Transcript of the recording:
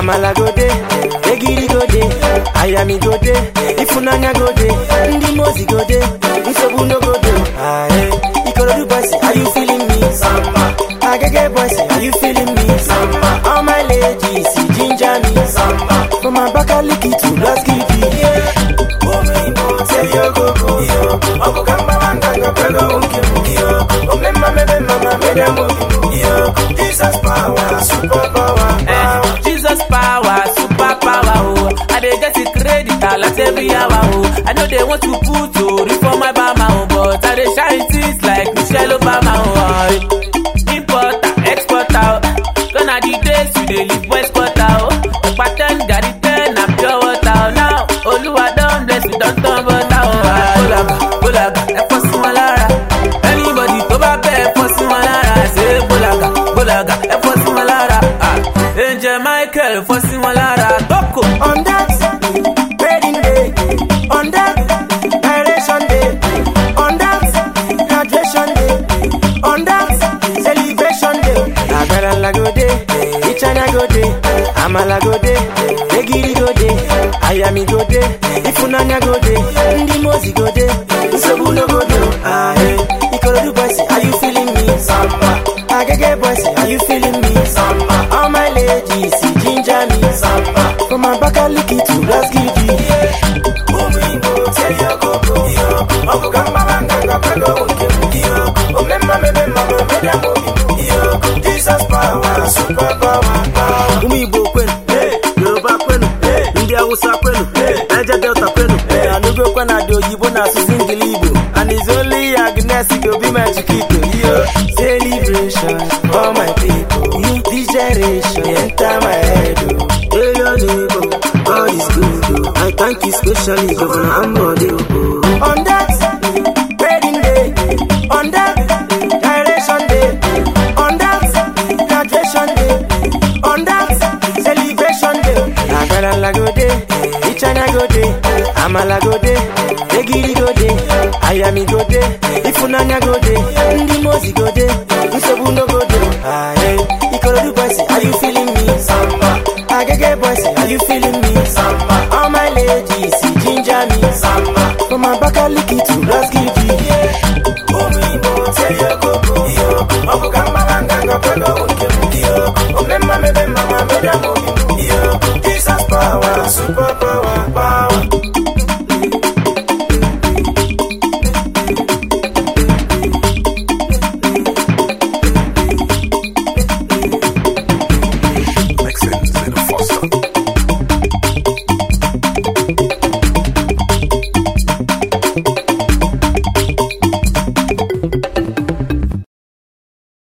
amala go dey egiri go dey ayami go dey ifunanya go dey ndị mozi go dey nsogbu no go dey aye ikorodu boys are you feeling me samba agege boys are you feeling me samba all my ladies ginger me samba from abakaliki to blaskidi Jesus power, super power, Eh, Jesus power, super power, oh. I dey get it credit alert every hour, oh. I know they want to put to reform my bama, oh, but I dey shine things like Michelle Obama, oh. Importer, exporter, oh. Gonna the days we dey live west quarter, oh. Pattern, gari ten, and pure water, oh. Now, Oluwa don bless, we don turn butter, oh. Bolaga, bolaga, ẹ fọ́ sí wọn lára. Anybody tó bá bẹ́ ẹ fọ́ sí wọn lára. Ṣé bolaga, bolaga, ẹ fọ́ sí wọn lára. Ah, Angel Michael fọ́ sí wọn lára. Tókò. on that wedding day, on that direction day, on that graduation day, on that celebration day. Agarala go dey, Ichana go dey, Amala go dey, Egiri go dey, Ayami go dey, Ifunanya go dey, Ndi Mozi go dey, Nsogbu no go dey. Ah, hey. Ikorodu boys, are you feeling me? Samba. Agege boys, are you feeling me? Samba. All my ladies, ginger me. Samba. From Abakaliki to Blaskidi. Jesus power, super power, power. ụmụ igbo kwenu yoruba kwenu ndị awụsa kwenu naija delta kwenu anụgokwa na dị oyibo na asụsụ ngili igbo and is only agnes go be my chiquito yo Celebration for my people. This generation enter my head. oh. Hey, your neighbor, God is good. Oh. I thank you specially, Governor Ambode. Oh. On that wedding day, on that direction day, on that graduation day, on that celebration day. Agarala go dey, Ichana go dey, Amala go dey, Egiri go dey, Ayami go dey, Ifunanya go dey, Ndi Mozi go dey, Nsogbu no go dey. Aye, Ikorodu boys, are you feeling me? Samba. Agege boys, are you feeling me? Samba. All my ladies, ginger me. Samba. From Abakaliki to Blaskidi. Omemma mebe mama meda mobi